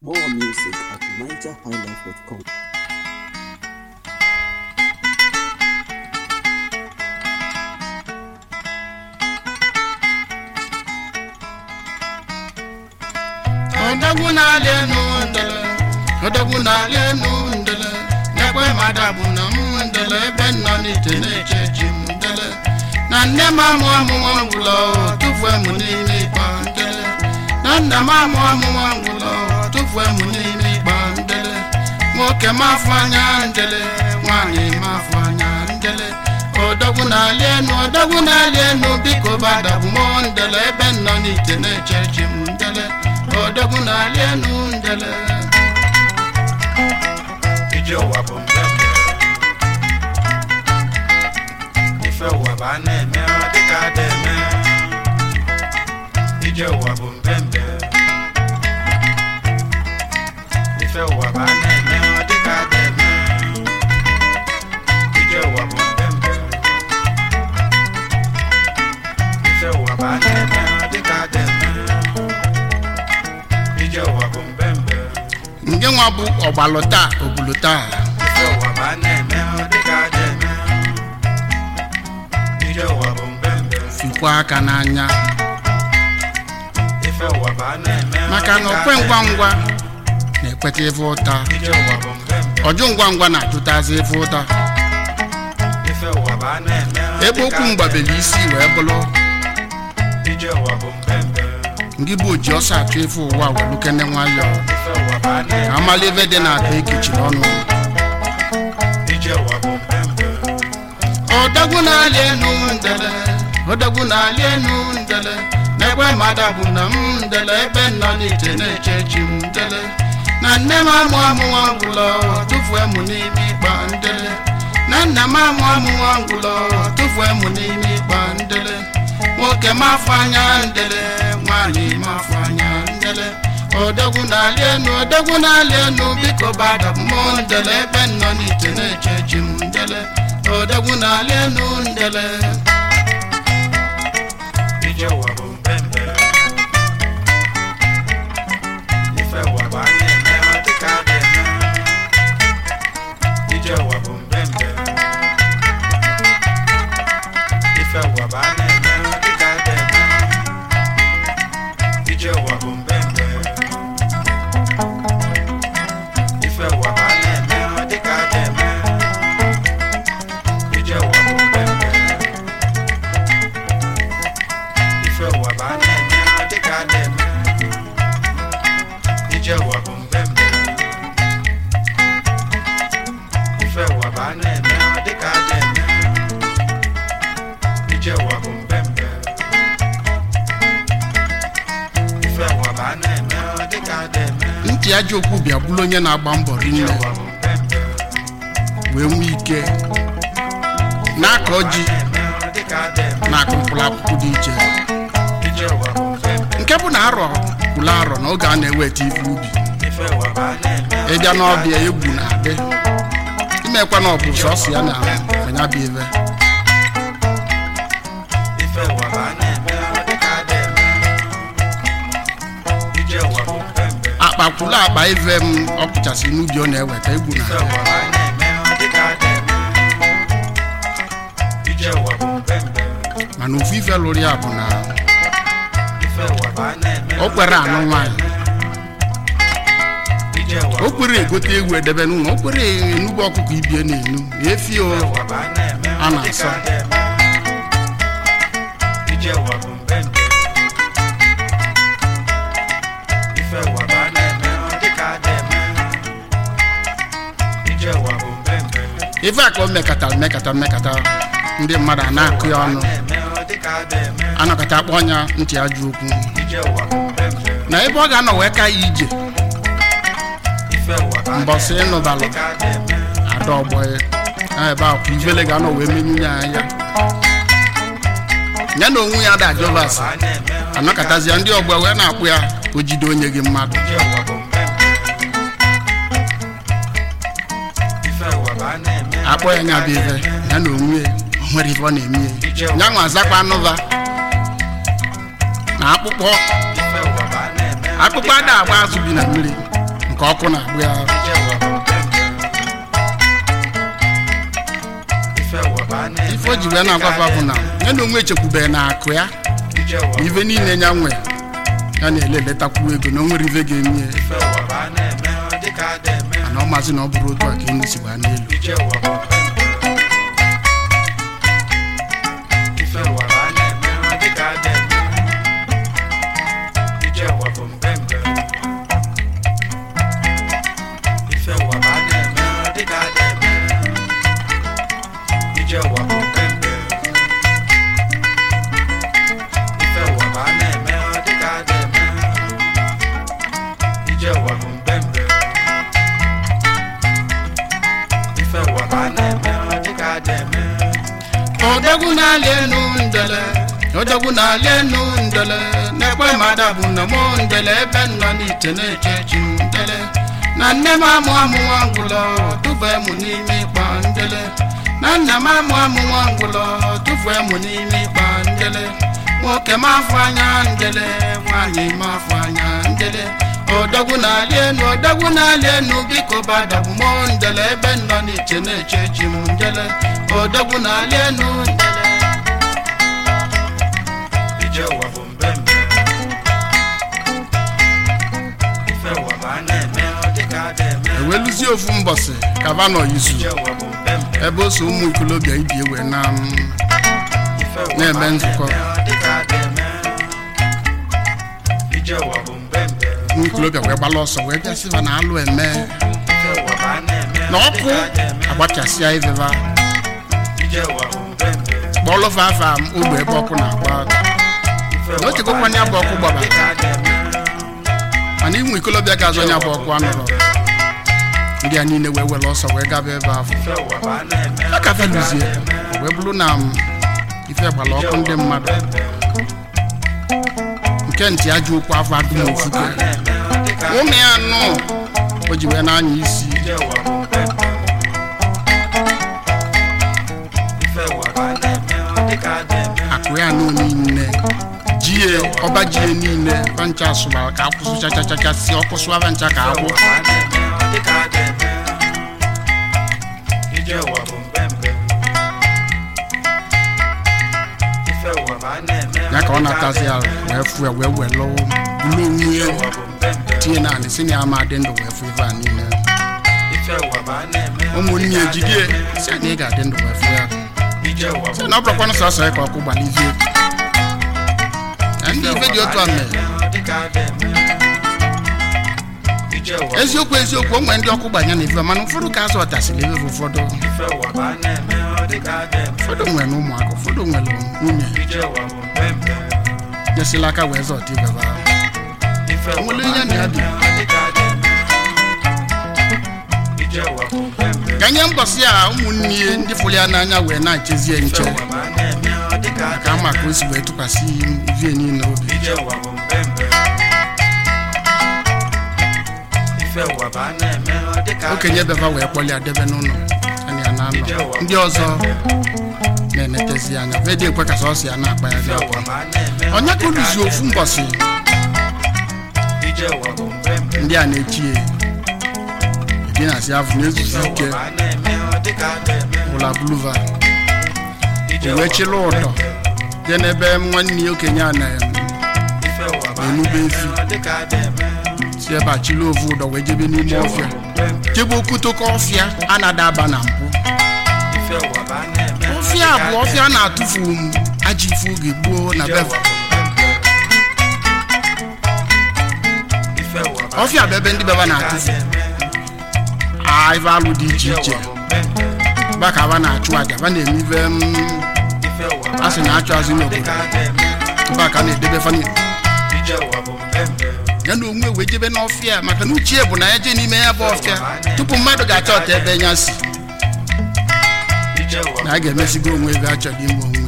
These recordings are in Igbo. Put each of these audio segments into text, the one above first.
More music at nigerhighlife.com. odogwu na-alị enu ndele odogwu na-alị enu ndele n'ekwe madabụ na m ndele ebe nọ n'ite na-eche chi m ndele na nne m amụ amụwa ngwụlọ tụfuo m n'ime ịkpa ndele na nna m amụ amụwa ngwụlọ tụfuo m n'ime ịkpa ndele nwoke m afọ anya ndele nwaanyị m afọ anya ndele odogwu na-alị enu odogwu na-alị enu biko badabụ m ndele ebe nọ n'ite na-eche chi m ndele odogwu na-alị enu ndele ije ụwa bụ mbembe ife ụwa bụ a na-eme ọ dịka a na-eme ije ụwa bụ mbembe ife ụwa bụ a na-eme ọ dịka a na-eme ije ụwa bụ mbembe ife ụwa bụ a na-eme ọ dịka a na-eme ije ụwa bụ mbembe nke nwa bụ ọgbalụ taa obulu taa Ife ụwa bụ a na-eme ọ dịka a na-eme ije ụwa bụ mbembe fikwa aka n'anya ife ụwa bụ a na-eme ọ maka na dịka okwe a ngwa na-eme. ngwa na-ekweta ife ụta ije ụwa bụ mbembe ọjụ ngwa ngwa na-ajụtazi ife ụta ife ụwa bụ a na-eme ọ ebe dịka okwu a mgbabeli isi wee bụrụ na-eme. ije ụwa bụ mbembe ndị bụ oji ọsọ achụ ife ụwa welukene nwayọọ ife ụwa bụ a ka na-eme amala ebe dị na-akpa ekechiri ọnụ ije ụwa bụ mbembe odogwu na-alị enu ndele odogwu na-alị enu ndele n'ekwe mmadụ bụ na m ndele ebe nọ n'ite na-eche chi m ndele na nne m amụ amụwa ngwụlọ tụfuo m n'ime ịkpa ndele na nna m amụ amụwa ngwụlọ tụfuo m n'ime ịkpa ndele nwoke m afọ anya ndele nwaanyị m afọ anya ndele odogwu na-alị enu odogwu na-alị enu biko badabụ m ndele ebe nọ n'ite na-eche chi m ndele odogwu na-alị enu ndele ije ụwa bụ mbembe ife ụwa bụ a na-eme ọ dịka a na-eme ije ụwa bụ mbembe ife ụwa bụ a na-eme ọ dịka a na-eme ije ụwa bụ mbembe ife ụwa bụ a na-eme ọ dịka a na-eme ije ụwa bụ mbembe ife ụwa bụ a na-eme ọ dịka a na-eme ije ụwa bụ mbembe ife ụwa bụ a na-eme ọ dịka a na-eme ije ụwa bụ mbembe ife ụwa bụ a na-eme ọ dịka a na-eme ntị ajọ okwu bịa bụrụ onye na-agba mbọ ije rinne ụwa bụ mbembe wee nwee ike na-akọ ji na-eme ọ dịka a na-eme na-akụ mkpụrụ akwụkwọ dị iche ije ụwa bụ mbembe nke bụ na arọ kwụrụ arọ na oge a na-eweta ife ubi ife ụwa bụ a na-eme ọ ịbịa dịka a n'ọbịa na-eme. egwu na-adị imekwa na ọ bụ sọsọ ya na anya bụ ive ife ụwa bụ a na-eme ọ dịka a na-eme ije ụwa bụ mbembe akpa kwụrụ akpa ive m ọ pụchasị n'ubi ọ na-eweta egwu na ife ụwa bụ a na-eme ọ dịka a na-eme ije ụwa bụ mbembe mana ofu ife lụrụ ya bụ na ife ụwa bụ a na-eme o kwere anụ nwaanyị ije ụwa o bụ kwere egote egwu edebe n'ụlọ o kwere enugbu ọkụkọ ibie na-enu efi o ife ụwa bụ a na-eme A ọ na-asọ. dịka a na-eme ije ụwa bụ mbembe ife ụwa bụ a na-eme ọ dịka a na-eme ije ụwa bụ mbembe ife a ka o mekatara mekata mekata ndị mmadụ a na-akụ ya ọnụ na-eme ọ dịka a na-eme anọkọta akpọ ọnya ntị ajọ okwu ije ụwa bụ mbembe na ebe ọ ga-anọ wee ka ya ije ife ụwa bụ a mbọsị na-eme ọ ịnụbalụ dịka a na-eme ada ọgbọ ya na ebe ahụ ka ivele ga-anọ wee menyu ya anya ya na onwe ya da ajọbas a na-eme ọ anọkọtazia ndị ọgbọ wee na-akpụ ya o jide onye gị mmadụ ije ụwa bụ mbembe ife ụwa bụ a na-eme ọ akpọ ya nya bụ dịka a ife na-eme. ya na onwe ya o nwere ife ọ na-eme ya ya nwa azakwa anụva na akpụkpọ ife ụwa bụ a na-eme ọ akpụkpọ ada agba azụ bi na mmiri ka ọkụ na-agbụ ya ije ụwa bụ mpempe ife ụwa bụ a na-eme ife o ji wee na-agwafa bụ na ya na onwe echekwubeghị na akụ ya ije ụwa na ife niile ya nwe ya na-ele eletakwu ego na o nwere ife ga-eme ya ife ụwa bụ a na-eme ọ dịka a na-eme mana ọ maazị na ọ bụrụ otu a ka enyi si gbaa n'elu ije ụwa bụ mpempe ife ụwa bụ a na-eme ọ dịka a na-eme ije ụwa bụ mpempe ife ụwa bụ a na-eme ọ dịka a na-eme ije ụwa bụ mpempe ife ụwa bụ a na-eme ọ dịka a na-eme ije ụwa bụ mpempe ife ụwa bụ a na-eme ọ dịka a na-eme odogwu na-alị enu ndele odogwu na-alị enu ndele na-ekwe mmadụ bụ na mụ ndele ebe m nọ n'ite na-eche chi m ndele na nne m amụ amụ nwa ngwụlọ tụfue mụ n'ime ịkpa ndele na nna m amụ amụ nwa ngwụlọ tụfue mụ n'ime ịkpa ndele nwoke m afọ anya ndele nwaanyị m afọ anya ndele odogwu na-alị enu odogwu na-alị enu biko badabụ mụ ndele ebe m nọ n'ite na-eche chi m ndele odogwu na-alị enu ndele ije ụwa bụ mbembe ife ụwa bụ a na-eme ọ dịka a na-eme eweluzie ofu mbọsị kavano izu ije ụwa bụ mbembe ebe o so ụmụ ikolobịa ibi ewe na m, ife ụwa bụ Na-eme a nzukọ. na-eme ọ dịka a na-eme ije ụwa bụ mbembe ụmụ ikolobịa wee gbala ọsọ wee bịa sịba na alụ eme ife ụwa bụ a na-eme na ọ ọkụ dịka a na-eme agbachasịa iveva ije ụwa bụ mbembe kpọlụfa afa m ogbe ebe ọkụ na-agba ife Na ụwa o chekwa nya bụ ọkụ gbara. dịka a na-eme mana ụmụ ikolobịa ga-azọ nya bụ ọkụ anụrụ ndị a niile wee were ọsọ wee gaba ebe afọ ife ụwa bụ a na-eme a ka feluzie wee bụrụ na m ife gbara ọkụ ndị mmadụ nke ntị ajọ okwu afọ adụm ofufe ụmụ ya nụ o ji wee na-anya isi ije ụwa bụ mbembe ife ụwa bụ a na-eme ọ dịka a na-eme akụ ya nụ niile jie ọba jie niile bancha sụbara ka akwụsụ chachachacha si ọkụ sụaba ncha ka agwụ ụwa bụ a na-eme ọ dịka a na-eme ije ụwa bụ mbembe ife ụwa bụ a na-eme ya ka ọ dịka a natazi ya na-eme. wee fụ ya wee were bụrụ onwe ije ya ụwa bụ mbembe tinye naanị si na ya ma dị ndụ wee fụ ife a niile ife ụwa bụ a na-eme ọ ụmụnne dịka ya a jidie na-eme. si na ị ga-adị ndụ wee fụ ya ije ụwa bụ sị na ọ bụrụkwanụ sọsọ ya ka ọkụ gbalizie na ndị ife dị otu a mere eziokwu eziokwu o nwere ndị ọkụ gbanya na ife mana ụfọdụ ka azụ ọtasịrị ebe bụ ụfọdụ ụfọdụ nwere na ụmụaka ụfọdụ nwere nwunye nyesịla aka wee zọta ibe ba nwere ihe na ya dị ka nye mbọsị a ụmụnne ya ndị fụrụ ya n'anya wee na-echezie nche ka ama ka o si wee tụkwasị ivie niile obi okenye beba wee kpọlịa debe n'ụlọ ana ya na-anọ ndị ọzọ na-enetezi anya vedi ekwe ka sọsọ ya na-akpa ya dị akwa onye ka oluzi ofu mbọsị ndị a na-echi ya edinasi afọ na-ezuzi ike bụla buluva o wee chịla ụdọ jee n'ebe nwanne ya okenye a na enube efi si ebe a chịla ofu ụdọ wee jebe n'ime ọfịa jebe okwutoko ọfịa a na-adaba na mpụ ọfịa bụ ọfịa a na-atụfu m ajọ ife oge gboo na beva ọfịa bụ ebe ndị beba na-atụfu a ife alụ dị iche iche ba ka ba na-achụ aja ba na-eme ife m, a sị na-achụ azụ n'obodo ba ka a na-edebe fani ya na onwe wee jebe n'ọfịa maka na uchie bụ na ya jee n'ime ya bụ ọfịa tupu mmadụ ga-achọ ọta ebe ya si na a ga-emesigo onwe ebe a chọrọ ime onwe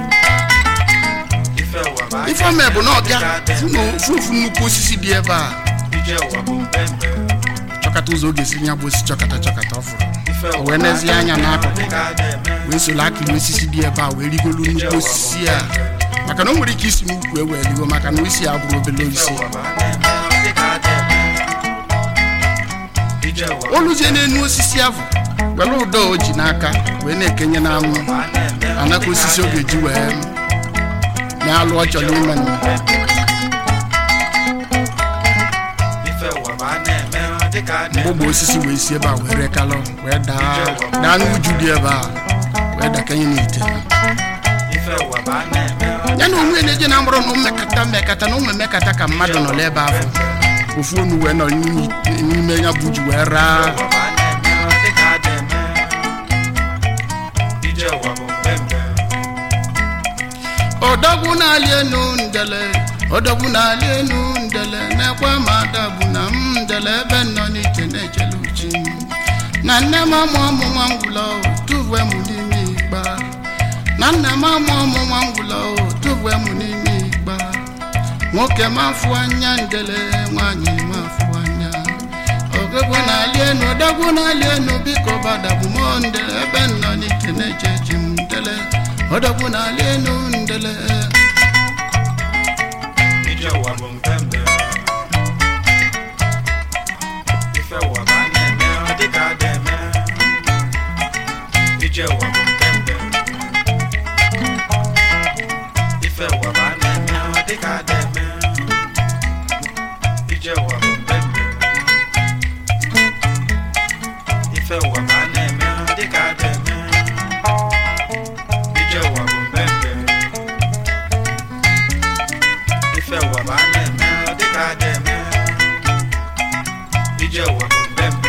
ifeome bụ na ọbịa fụ na ofu ofu nnukwu osisi dị ebe a chọkata ụzọ oge si ya bụ osi chọkata chọkata ọ fụrụ o wee nezie anya n'akụkụ wee soro akịrị osisi dị ebe a wee rigolu nnukwu osisi a maka na o nwere ike isi n'ukwu ewe rigo maka na isi ya bụrụ obele osisi ije ụwa oluzie n'enu osisi ahụ were ụdọ o ji n'aka wee na-ekenye n'anwụ ụwa na-eme anaka osisi ọ ga-eji wee na-alụ ọ chọrọ ime nụ. ife ụwa ma a na-eme ọ dịka a na-eme mgbogbo osisi wee si ebe a wee rekalụ wee daa daa n'uju dị ebe a wee dakenye n'ite ife ụwa ma a na-eme ọ ya na onwe na-eje na mkpụrụ na mmekata mmekata na ụmụ emekata ka mmadụ nọ n'ebe ahụ ofu onu wee nọ n'ime- n'ime ya bụ ji wee raa ụwa ma a na-eme ọ dịka a na-eme ije ụwa bụ mpempe odogwu na-alị enu ndele odogwu na-alị enu ndele na-ekwe ma adabụ na m ndele ebe m nọ n'iche na-echele uchi m. na nne m amụ ọmụ nwa ngwụlọ tụvue m n'ime igba na nna m amụ ọmụ nwa ngwụlọ tụvue m n'ime igba nwoke m afụ anya ndele nwaanyị m afụ anya ogegwu na-alị enu odogwu na-alị enu biko badabụ m ndele ebe m nọ n'iche na-eche chi m ndele odogwu na-alị enu ndele ije ụwa bụ mpempe ife ụwa ma a na-eme ọ dịka a na-eme ije ụwa bụ mpempe ife ụwa ma a na-eme ọ dịka a na-eme ije ụwa bụ mpempe ife ụwa ma a na-eme ọ dịka a na-eme ije ụwa bụ mpempe ife ụwa ma a na-eme ọ dịka a na-eme ije ụwa bụ mpempe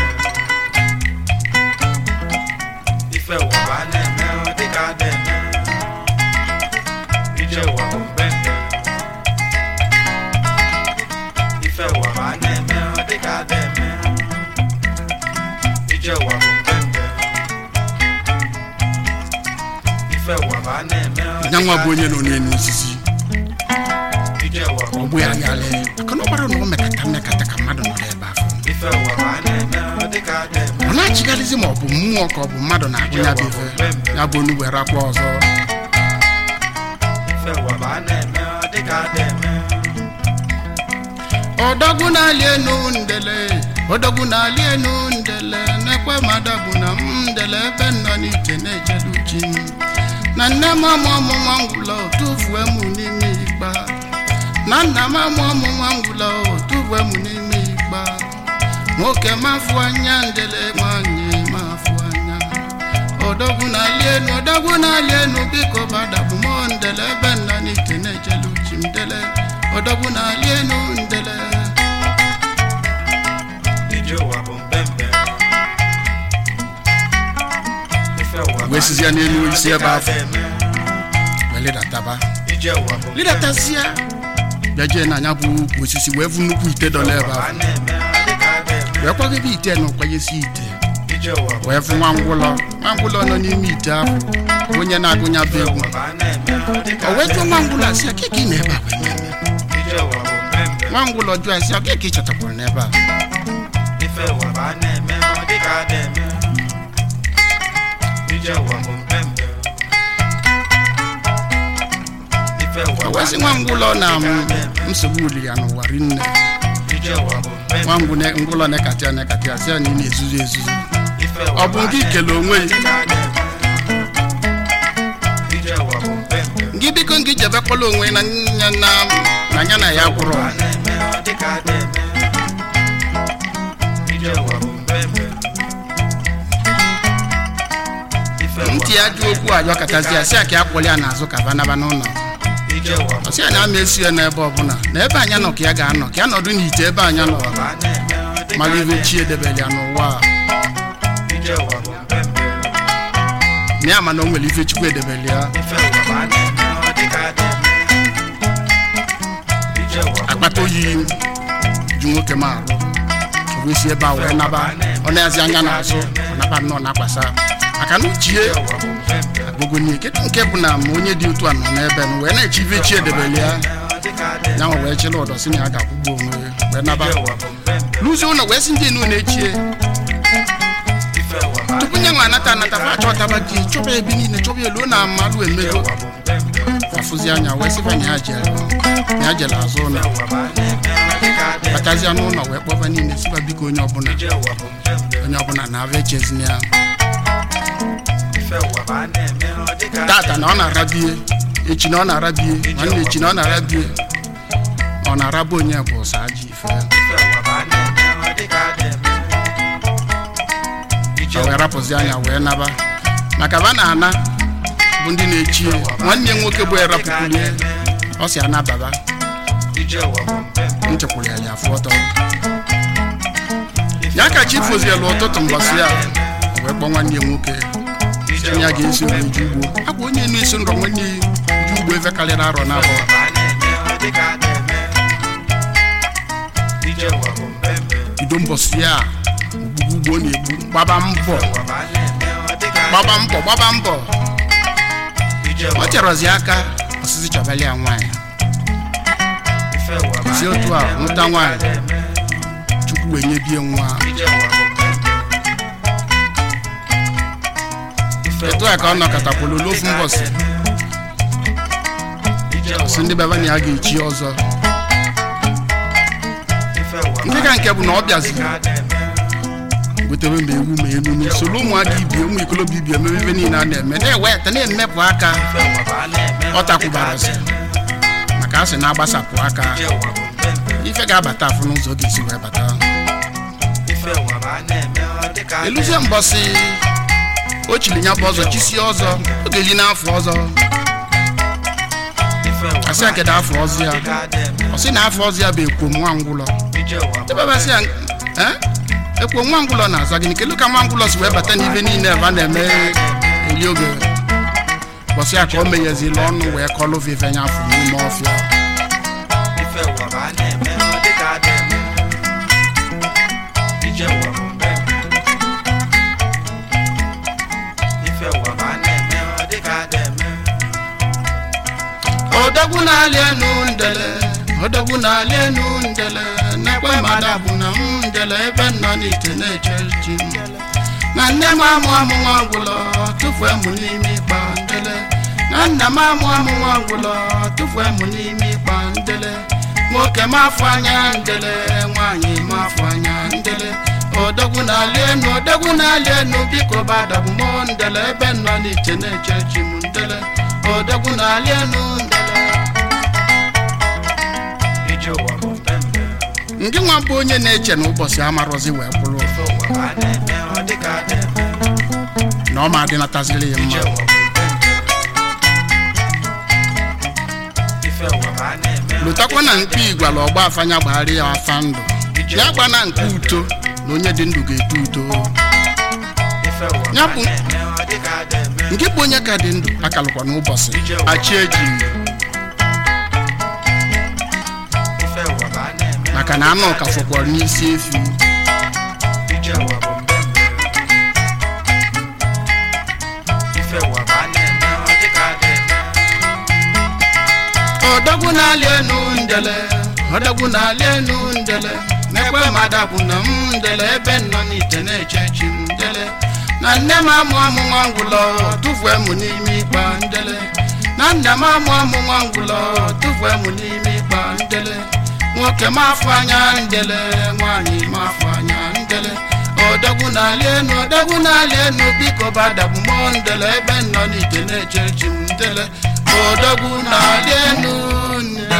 ife ụwa ma a na-eme ọ dịka a na-eme ije ụwa bụ mpempe ife ụwa ma a na-eme ọ dịka a na-eme ije ụwa bụ mpempe ife ụwa ma a na-eme ọ dịka nyanwa bụ a onye nọ n'elu osisi ije ụwa bụ ọ bụ ya yalị maka na ọ gbara na ọ mekata mmekata ka mmadụ nọ n'ebe afọ ife ụwa ma a na-eme ọ dịka a na-eme ọ na-achịgharịzi ma ọ bụ mmụọ ka ọ bụ mmadụ na-agụ ya bụ ife ya bụ onugbu rakwa ọzọ ife ụwa ma a na-eme ọ dịka a na-eme ọdọgwu na-alị enu ndele ọdọgwu na-alị enu ndele na-ekwe mmadụ bụ na m ndele ebe m nọ n'iche na-echele uchi m na nne m amụ ọmụ nwa ngwụlọ tụfuo m n'ime igba na nna m amụ ọmụ nwa ngwụlọ tụfuo m n'ime igba nwoke m afụ anya ndele nwanyị m afụ anya ọdọgwu na-alị enu ọdọgwu na-alị enu biko badabụ m ndele ebe m nọ n'iche na-echele uchi m ndele ọdọgwu na-alị enu ndele ije ụwa bụ mpempe ife ụwa ma wee sizie n'elu a isi na-eme ebe ọ afọ dịka a na-eme. wee ledataba ije ụwa bụ ledatasịa bịa jee na anya bụ ukwu osisi wee vu nnukwu ite dọ n'ebe ụwa ma a ahụ na-eme ọ dịka a na-eme wee kwagebe ite na ụkwanyesi ite ije ụwa bụ wee fụ nwa ngwụlọ nwa ngwụlọ nọ n'ime ite ahụ bụ onye na-agụnya bụ egwu ụwa ma a na-eme ọ dịka o a wee jụọ nwa na-eme ngwụlọ asị ka ị na ebe a wee mee ije ụwa bụ mpempe nwa ngwụlọ jụọ asị ọ ka ị chọtakwara n'ebe a ife ụwa ma a na-eme ọ dịka a na-eme ije ụwa bụ mpempe ife ụwa o ma wee a sị nwa ngwụlọ na m, na-eme ọ dịka a na-eme. nsogbu uli ya n'ụwa rinne ije ụwa bụ mpempe nwa ngwụ- ngwụlọ na-ekatị ya na-ekatị ya sị ya na ị na-ezuzu ezuzu ife ụwa ọ bụ ma a nke na-eme ikele onwe ọ dịka a na-eme. ije ụwa bụ mpempe gị biko gị jebekwala onwe na ya na na ya na ya gwụrụ a na-eme ọ dịka a na-eme ije ụwa bụ mpempe ife ụwa ntị ya jụ okwu a yọkatazi ya sị ya ka ya kpọrọ ya n'azụ ka banaba n'ụlọ ije ụwa bụ ọsị ya na ama esi ya n'ebe ọbụla na ebe anya nọ ka ya ga-anọ ka ya nọdụ n'ite ebe anya nọ ma a na-eme ọ dịka mara a ibe na-eme. chi edebere ya n'ụwa a. ije ụwa bụ mpempe na ya ma na o nwere ife chukwu edebere ya ife ụwa ma a na-eme ọ dịka a na-eme ije ụwa bụ akpata oyi ju nwoke m arụ o wee si ebe a wee naba ọ na-azi anya n'azụ ọ naba nnọọ na-akwasa maka na uchie ije ụwa bụ mpempe agbogonie kedu nke bụ na ma onye dị otu a nọ n'ebe n wee na-eche ife chi edebere ya ọ dịka a na-eme ya nwa wee chịla ụdọ si na ya ga-akwụgbu onwe ya wee naba ije ụwa bụ mpempe luzie ụlọ wee si ndị enu na-echie ife ụwa ma a tupu nye nwa anata anata fa achọtaba gị chọba ebe niile chọba elu na amalụ ije emego ụwa bụ mpempe fụzi anya wee sịba na ya jere na ya jere azụ ụlọ ụwa bụ a na-eme ọ dịka adị batazia n'ụlọ wee kpọba niile sịba biko onye ọbụla ije ụwa bụ mpempe onye ọbụla na-abịa echezina ya ife ụwa bụ a na-eme ọ dịka adị tata na ọ na-arabie echi na ọ na-arabie nwanne echi na ọ na-arabie ọ na-araba onye bụ ụsa ajọ ife ife ụwa bụ a na-eme ọ dịka adị eme ije o wee rapụzi anya wee naba maka ba na-ana bụ ndị na-echi ya. nwanne ya nwoke bụ erapụkwuru ya ọ si anababa ije ụwa bụ mpempe nchekwuru ya ya afụ ọtọ ya ka chi fozielu ụtụtụ mbọsị ya o wee kpọọ nwanne ya nwoke ije onye ụwa a ga-esi wee ju ugbo akwa onye na-esi nrọ nwanne ya ju ugbo ebe karịrị arọ n'afọ bụ a na-eme ọ dịka adị eme ije ụwa bụ mpempe bido mbọsị ya ogbugbu ugbo ọ na-egbu gbaba mbọ ụwa bụ a na-eme ọ dịka adị gbaba mbọ gbaba mbọ ije ọ ụwa chọrọzi aka ọsịsị chọbali ya nwaanyị ife ụwa bụ a si otu a na-eme ọ nwụta dịka nwaanyị adị eme chukwu wee nyebie nwa ije ụwa bụ mpempe ife etu a ka ọ nọkọtakwulu n'ofu mbọsị ije ụwa si ndị baba na ya ga-echi ọzọ ife ụwa bụ ndị ka nke bụ na ọ bịaziri dịka adị eme gotere ma ewu ma elu soro ụmụaka ibie ụmụ ikolobịa ibie emebe ife niile a na-eme na-eweta na-emepụ aka ife ụwa bụ a na-eme ọ takwubarasị maka a sị na-agbasapụ aka ije ụwa bụ mpempe ife ga-abata afụ n'ụzọ ọ ga-esi wee bata ife ụwa bụ a na-eme ọ dịka adị eluzie mbọsị o chiri nya bụ ọzọ chisie ọzọ ọ ga-eli n'afọ ọzọ ife ụwa asị ya kedu afọ ọzọ ya dịka adị eme ọ sị na afọ ọzọ ya bụ ekwo nwa ngwụlọ ije ụwa bụ ebebasị ya "Eh? ekwo nwa ngwụlọ na-aza gịnị kedu ka nwa ngwụlọ si wee bata n'ife niile ebe a na-eme eli oge bọsị ya ka o meghezila ọnụ wee kọlụ vive nya afọ n'ime ọfịa ife ụwa bụ a na-eme ọ dịka adị eme ije ụwa bụ mpempe ife ụwa bụ a na-eme ọ dịka adị eme odogwu na-alị enu ndele odogwu na-alị enu ndele na-ekwe mmadụ bụ na m ndele ebe m nọ n'ite na-eche chi m na nne m amụ amụ nwa ngwụlọ tụfuo mụ n'ime ịkpa ndele na nna m amụ amụ nwa ngwụlọ tụfuo mụ n'ime ịkpa ndele nwoke m afọ anya ndele nwaanyị m afọ anya ndele odogwu na-alị enu odogwu na-alị enu biko badabụ m ndele ebe m nọ n'ite na-eche chi m ndele odogwu na-alị enu ndele ije ụwa bụ mpempe ndị nwa bụ onye na-eche na ụbọchị amarụzi wee bụrụ ife ụwa bụ a na-eme ọ dịka adị eme na ọ ma adịnataziri ya ije mma ụwa bụ mpempe ife ụwa bụ a na-eme ọ lụtakwa na dịka nke igwala ọgba afanya gbagharị ya afa ndụ ya gba na nke uto na onye dị ndụ ga-eto uto ife ụwa bụ ya a bụ- na-eme ọ dịka adị eme nke bụ onye ka dị ndụ akalụkwa n'ụbọchị achị eji ife ụwa bụ a na-eme maka na anụ ka fọkwara n'isi efi ije ụwa bụ mbembe ife ụwa bụ a na-eme ọ dịka adị eme odogwu na-alị enu ndele odogwu na-alị enu ndele na-ekwe mmadụ bụ na m ndele ebe m nọ n'ite na-eche chi m ndele na nne m amụ amụ nwa ngwụlọ tụfuo mụ n'ime ịkpa ndele na nna m amụ amụ nwa ngwụlọ tụfuo mụ n'ime ịkpa ndele nwoke m afọ anya ndele nwaanyị m afọ anya ndele odogwu na-alị enu odogwu na-alị enu biko badabụ m ndele ebe m nọ n'ite na-eche chi m ndele odogwu na-alị enu ndele